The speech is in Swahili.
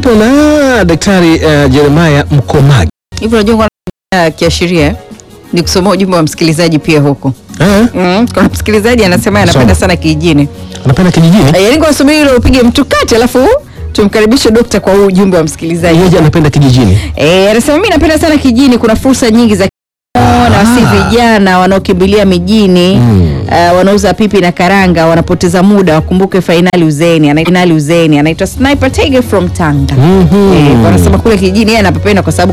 tupo na daktari uh, Jeremiah Mkomagi. Hivyo unajua kwa kiashiria ni kusomea ujumbe wa msikilizaji pia huko. Eh, Mm, kuna msikilizaji anasema anapenda Soma. sana kijijini. anapenda kijijini? Eh, Yaani kwa subiri ile upige mtu kati alafu tumkaribishe dokta kwa huu ujumbe wa msikilizaji. Yeye anapenda kijijini. Eh, anasema mimi napenda sana kijijini, kuna fursa nyingi za kilimo na wasi vijana wanaokimbilia mijini Mm. uh, wanauza pipi na karanga wanapoteza muda, wakumbuke fainali uzeni, anaitwa finali uzeni, anaitwa Sniper Tiger from Tanga. Mhm. Eh, wanasema kule kijijini yeye anapapenda kwa sababu